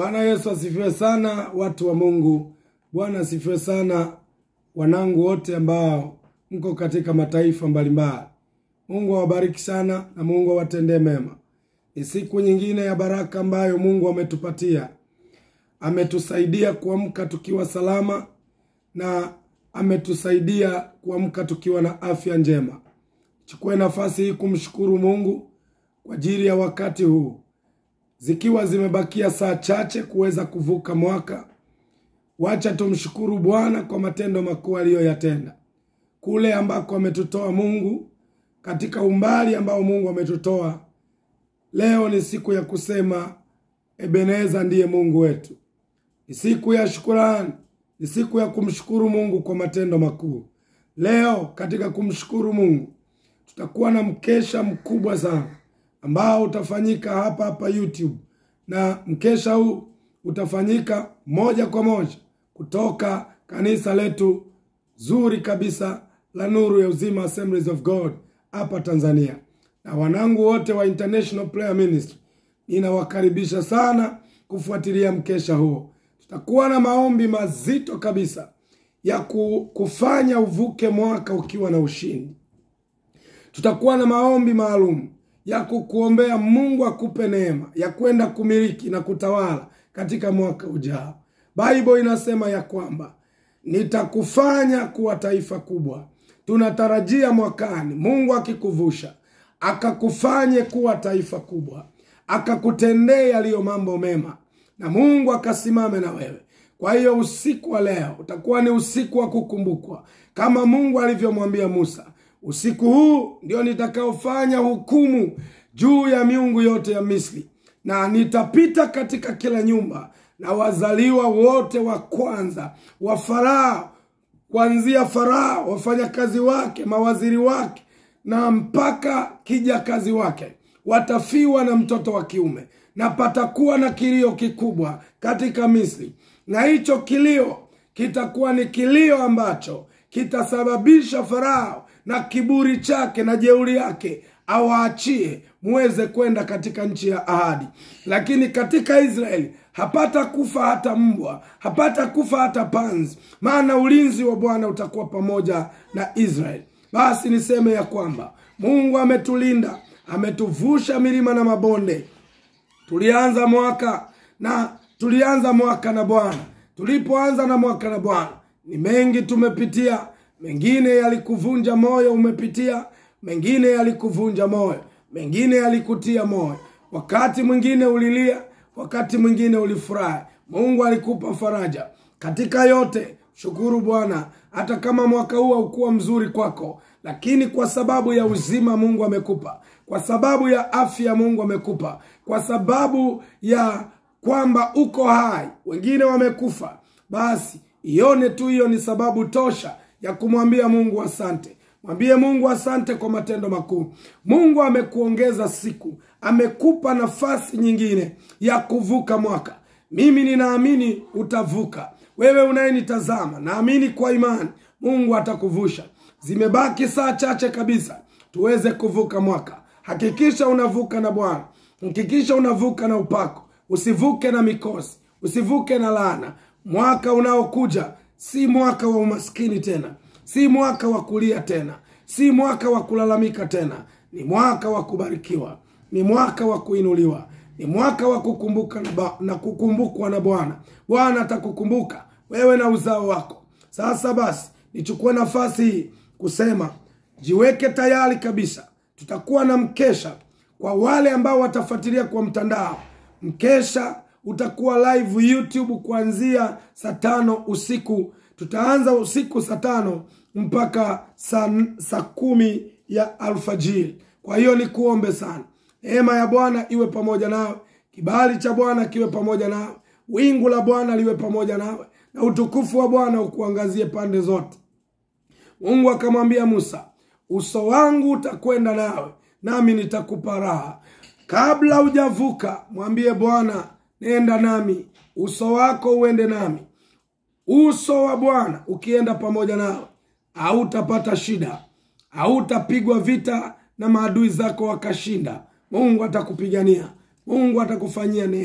Bwana Yesu asifiwe sana, watu wa Mungu. Bwana asifiwe sana, wanangu wote ambao mko katika mataifa mbalimbali. Mungu awabariki sana na Mungu awatendee mema. Ni siku nyingine ya baraka ambayo Mungu ametupatia. Ametusaidia kuamka tukiwa salama na ametusaidia kuamka tukiwa na afya njema. Chukue nafasi hii kumshukuru Mungu kwa ajili ya wakati huu, zikiwa zimebakia saa chache kuweza kuvuka mwaka. Wacha tumshukuru Bwana kwa matendo makuu aliyoyatenda kule ambako ametutoa Mungu, katika umbali ambao Mungu ametutoa. Leo ni siku ya kusema Ebeneza ndiye Mungu wetu. Ni siku ya shukurani, ni siku ya kumshukuru Mungu kwa matendo makuu. Leo katika kumshukuru Mungu tutakuwa na mkesha mkubwa sana ambao utafanyika hapa hapa YouTube, na mkesha huu utafanyika moja kwa moja kutoka kanisa letu zuri kabisa la Nuru ya Uzima Assemblies of God hapa Tanzania. Na wanangu wote wa International Prayer Ministry ninawakaribisha sana kufuatilia mkesha huo. Tutakuwa na maombi mazito kabisa ya kufanya uvuke mwaka ukiwa na ushindi. Tutakuwa na maombi maalum ya kukuombea Mungu akupe neema ya kwenda kumiliki na kutawala katika mwaka ujao. Bible inasema ya kwamba nitakufanya kuwa taifa kubwa. Tunatarajia mwakani Mungu akikuvusha akakufanye kuwa taifa kubwa, akakutendee yaliyo mambo mema, na Mungu akasimame na wewe. Kwa hiyo usiku wa leo utakuwa ni usiku wa kukumbukwa, kama Mungu alivyomwambia Musa, usiku huu ndio nitakaofanya hukumu juu ya miungu yote ya Misri, na nitapita katika kila nyumba na wazaliwa wote wa kwanza wa Farao, kuanzia Farao, wafanyakazi wake, mawaziri wake na mpaka kijakazi wake watafiwa na mtoto wa kiume, na patakuwa na kilio kikubwa katika Misri, na hicho kilio kitakuwa ni kilio ambacho kitasababisha Farao na kiburi chake na jeuri yake awaachie muweze kwenda katika nchi ya ahadi. Lakini katika Israeli hapata kufa hata mbwa, hapata kufa hata panzi, maana ulinzi wa Bwana utakuwa pamoja na Israeli. Basi niseme ya kwamba Mungu ametulinda, ametuvusha milima na mabonde. Tulianza mwaka na tulianza mwaka na Bwana. Tulipoanza na mwaka na Bwana, ni mengi tumepitia. Mengine yalikuvunja moyo, umepitia. Mengine yalikuvunja moyo, mengine yalikutia moyo. Wakati mwingine ulilia, wakati mwingine ulifurahi. Mungu alikupa faraja katika yote. Shukuru Bwana, hata kama mwaka huu haukuwa mzuri kwako, lakini kwa sababu ya uzima Mungu amekupa, kwa sababu ya afya Mungu amekupa, kwa sababu ya kwamba uko hai, wengine wamekufa, basi ione tu hiyo ni sababu tosha ya kumwambia Mungu asante. Mwambie Mungu asante kwa matendo makuu. Mungu amekuongeza siku, amekupa nafasi nyingine ya kuvuka mwaka. Mimi ninaamini utavuka. Wewe unayenitazama, naamini kwa imani Mungu atakuvusha. Zimebaki saa chache kabisa tuweze kuvuka mwaka. Hakikisha unavuka na Bwana, hakikisha unavuka na upako, usivuke na mikosi, usivuke na laana. Mwaka unaokuja si mwaka wa umaskini tena, si mwaka wa kulia tena, si mwaka wa kulalamika tena. Ni mwaka wa kubarikiwa, ni mwaka wa kuinuliwa, ni mwaka wa kukumbuka na, ba, na kukumbukwa na Bwana. Bwana atakukumbuka wewe na uzao wako. Sasa basi, nichukue nafasi hii kusema jiweke tayari kabisa. Tutakuwa na mkesha kwa wale ambao watafuatilia kwa mtandao. Mkesha utakuwa live YouTube kuanzia saa tano usiku. Tutaanza usiku saa tano mpaka saa, saa kumi ya alfajiri. Kwa hiyo ni kuombe sana, neema ya Bwana iwe pamoja nawe, kibali cha Bwana kiwe pamoja nawe, wingu la Bwana liwe pamoja nawe, na utukufu wa Bwana ukuangazie pande zote. Mungu akamwambia Musa, uso wangu utakwenda nawe, nami nitakupa raha. Kabla hujavuka, mwambie Bwana, nenda nami, uso wako uende nami. Uso wa Bwana ukienda pamoja nawe, hautapata shida, hautapigwa vita na maadui zako wakashinda. Mungu atakupigania, Mungu atakufanyia neema,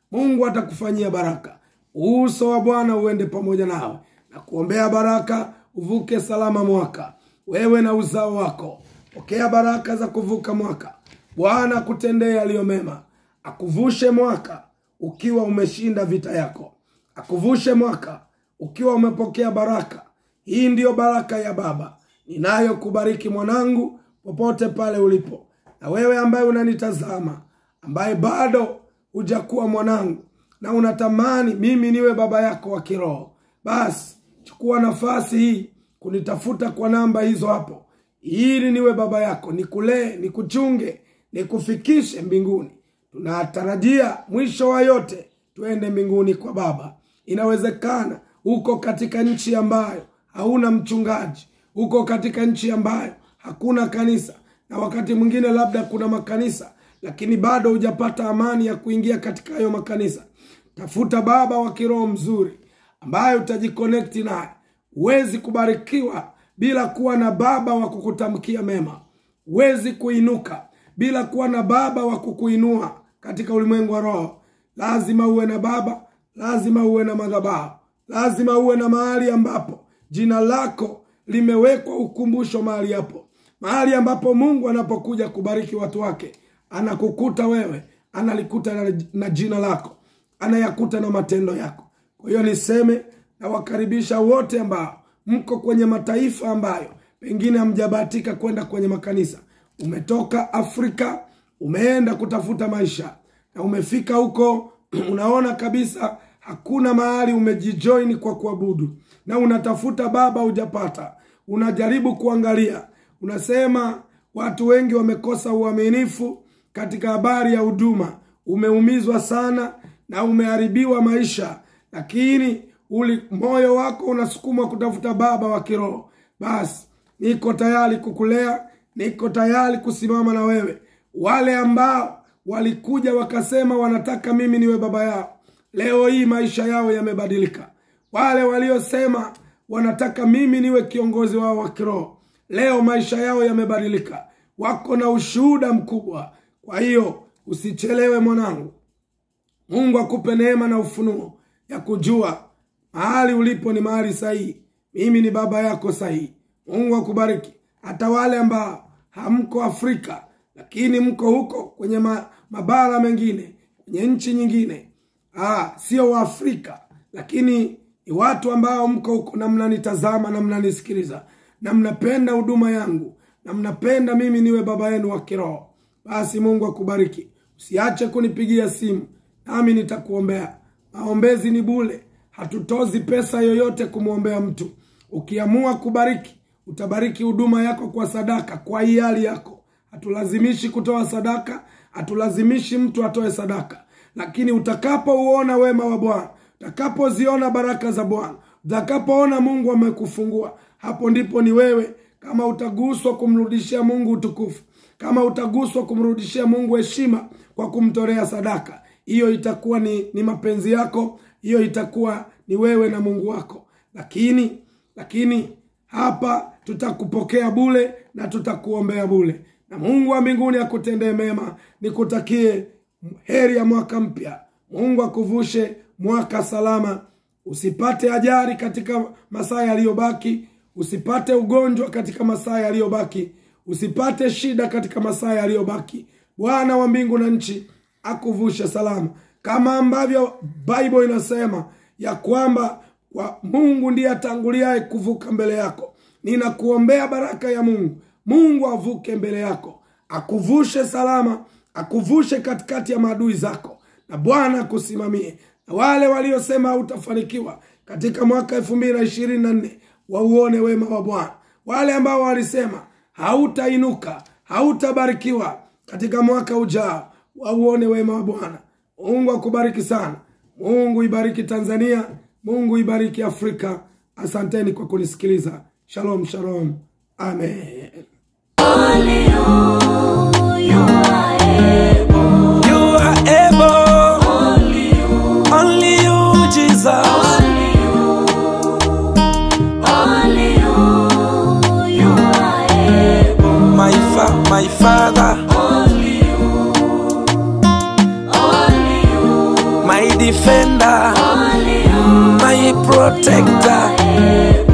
mungu atakufanyia baraka uso wa bwana uende pamoja nawe na kuombea baraka uvuke salama mwaka wewe na uzao wako pokea baraka za kuvuka mwaka bwana akutendee yaliyo mema akuvushe mwaka ukiwa umeshinda vita yako akuvushe mwaka ukiwa umepokea baraka hii ndiyo baraka ya baba ninayokubariki mwanangu popote pale ulipo na wewe ambaye unanitazama ambaye bado hujakuwa mwanangu na unatamani mimi niwe baba yako wa kiroho basi chukua nafasi hii kunitafuta kwa namba hizo hapo ili niwe baba yako nikulee nikuchunge nikufikishe mbinguni tunatarajia mwisho wa yote tuende mbinguni kwa baba inawezekana uko katika nchi ambayo hauna mchungaji uko katika nchi ambayo hakuna kanisa na wakati mwingine labda kuna makanisa lakini bado hujapata amani ya kuingia katika hayo makanisa tafuta baba wa kiroho mzuri ambaye utajikonekti naye huwezi kubarikiwa bila kuwa na baba wa kukutamkia mema huwezi kuinuka bila kuwa na baba wa kukuinua katika ulimwengu wa roho lazima uwe na baba lazima uwe na madhabahu lazima uwe na mahali ambapo jina lako limewekwa ukumbusho mahali hapo mahali ambapo mungu anapokuja kubariki watu wake anakukuta wewe analikuta na, na jina lako anayakuta na matendo yako kwa hiyo niseme nawakaribisha wote ambao mko kwenye mataifa ambayo pengine hamjabahatika kwenda kwenye makanisa umetoka afrika umeenda kutafuta maisha na umefika huko unaona kabisa hakuna mahali umejijoini kwa kuabudu na unatafuta baba hujapata unajaribu kuangalia unasema watu wengi wamekosa uaminifu katika habari ya huduma umeumizwa sana na umeharibiwa maisha lakini uli moyo wako unasukumwa kutafuta baba wa kiroho basi niko tayari kukulea niko tayari kusimama na wewe wale ambao walikuja wakasema wanataka mimi niwe baba yao leo hii maisha yao yamebadilika wale waliosema wanataka mimi niwe kiongozi wao wa kiroho leo maisha yao yamebadilika wako na ushuhuda mkubwa kwa hiyo usichelewe mwanangu mungu akupe neema na ufunuo ya kujua mahali ulipo ni mahali sahihi mimi ni baba yako sahihi mungu akubariki hata wale ambao hamko afrika lakini mko huko kwenye ma, mabara mengine kwenye nchi nyingine ah, sio waafrika lakini ni watu ambao mko huko na mnanitazama na mnanisikiliza na mnapenda huduma yangu na mnapenda mimi niwe baba yenu wa kiroho basi mungu akubariki usiache kunipigia simu nami nitakuombea maombezi ni bule hatutozi pesa yoyote kumwombea mtu ukiamua kubariki utabariki huduma yako kwa sadaka kwa hiari yako hatulazimishi kutoa sadaka hatulazimishi mtu atoe sadaka lakini utakapouona wema wa bwana utakapoziona baraka za bwana utakapoona mungu amekufungua hapo ndipo ni wewe kama utaguswa kumrudishia mungu utukufu kama utaguswa kumrudishia mungu heshima kwa kumtolea sadaka hiyo itakuwa ni, ni mapenzi yako hiyo itakuwa ni wewe na mungu wako lakini lakini hapa tutakupokea bule na tutakuombea bule na mungu wa mbinguni akutendee mema nikutakie heri ya mwaka mpya mungu akuvushe mwaka salama usipate ajari katika masaa yaliyobaki usipate ugonjwa katika masaa yaliyobaki usipate shida katika masaa yaliyobaki bwana wa mbingu na nchi akuvushe salama kama ambavyo bible inasema ya kwamba kwa mungu ndiye atanguliaye kuvuka mbele yako ninakuombea baraka ya mungu mungu avuke mbele yako akuvushe salama akuvushe katikati ya maadui zako na bwana akusimamie na wale waliosema hautafanikiwa katika mwaka elfu mbili na ishirini na nne wauone wema wa bwana wale ambao walisema hautainuka hautabarikiwa katika mwaka ujao wauone wema wa bwana mungu akubariki sana mungu ibariki tanzania mungu ibariki afrika asanteni kwa kunisikiliza shalom shalom amen Only you, you are able. You are able, Only you, only you, Jesus. only you, only you, you are able. My fa- my Father, Only you, only you, my healer, Only you my protector. are able.